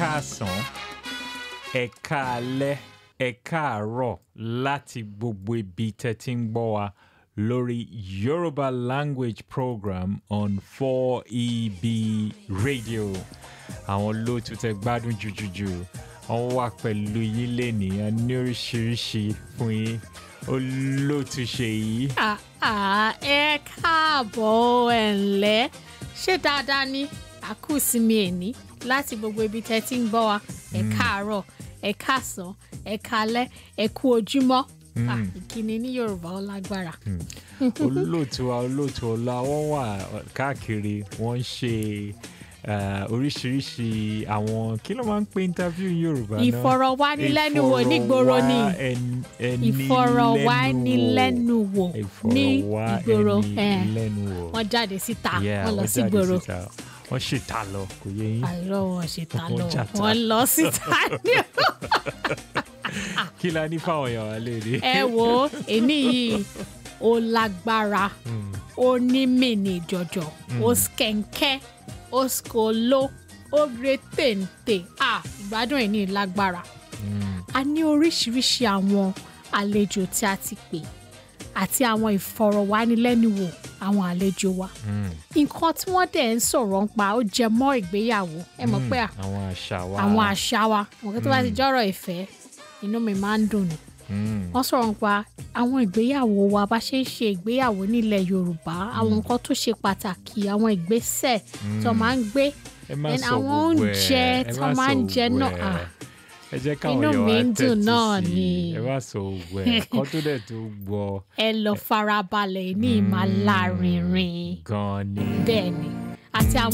káàsán ẹ káalẹ́ ẹ káàárọ̀ láti gbogbo ibi tẹ́ ti ń gbọ́ wa lórí Yoruba language program on 4EB radio àwọn olóòtú tẹ́ gbádùn jùjùjù wọ́n wà pẹ̀lú yín lénìí a ní oríṣiríṣi fún yín olóòtú ṣe yìí. àà ẹ káàbọ̀ ẹ̀ ǹlẹ́ ṣé dáadáa ni àkúsìmí ẹ̀ní láti gbogbo ibi tẹ́ ti ń gbọ́ wa ẹ káàárọ̀ ẹ káàsán ẹ kálẹ́ ẹ kú ojúmọ́ Ah, ìkíni ní Yorùbá ó lágbára. olóòtú wa olóòtú ọlá wọn wà káàkiri wọn ń ṣe eh, oríṣiríṣi àwọn kí ló máa ń pè interview ní Yorùbá náà ìfọ̀rọ̀wánilẹ́nuwò nígboro ni ìfọ̀rọ̀wánilẹ́nuwò ní ìgboro ẹ̀, ìfọ̀rọ̀wánilẹ́nuwò wọ́n jáde síta Yeah, wọ́n lọ wọ́n sí jáde gboro síta. wọ́n ṣètà lọ kò yé yín àìrọ̀ wọn ṣe ta Wọ́n lọ jàta. wọ́n lọ síta ní kí la ní fáwọn èèyàn wa léde. ẹ wo èmi yìí ó lágbára ó ní mìíní jọjọ ó skẹ̀ǹkẹ́ ó skolo ó gbé téńté à ìgbádùn ẹ̀ ní lágbára a ní oríṣiríṣi àwọn àlejò tí a ti pè àti àwọn ìfọ̀rọ̀wánilẹ́nuwò àwọn àlejò wa nǹkan tí wọ́n dẹ̀ ń sọ̀rọ̀ ń pa ó jẹ mọ́ ìgbéyàwó ẹ mọ̀ pé à àwọn àṣà wa àwọn àṣà wa nǹkan tó bá ti jọ́rọ̀ ìfẹ́ inú mi máa ń dùn ni Mm, wọ́n sọ̀rọ̀ nípa àwọn ìgbéyàwó wa bá ṣe ń ṣe ìgbéyàwó nílẹ̀ Yorùbá àwọn nǹkan tó ṣe pàtàkì àwọn ìgbésẹ̀ tó máa ń gbé ẹ má and sọ àwọn gbogbo ẹ oúnjẹ ẹ tó má máa ń sọ jẹ gbogbo náà, ẹ. ah. ẹ jẹ́ káwọn Inú èèyàn mi wa ń dùn tẹ́tí náà sí i. ni. ẹ má sọ gbogbo ẹ kọ́ tó dẹ̀ tó gbọ́ ẹ lọ farabalẹ̀ ní ìmàlárinrin gan-an ni. bẹ́ẹ̀ ni àti àwọn.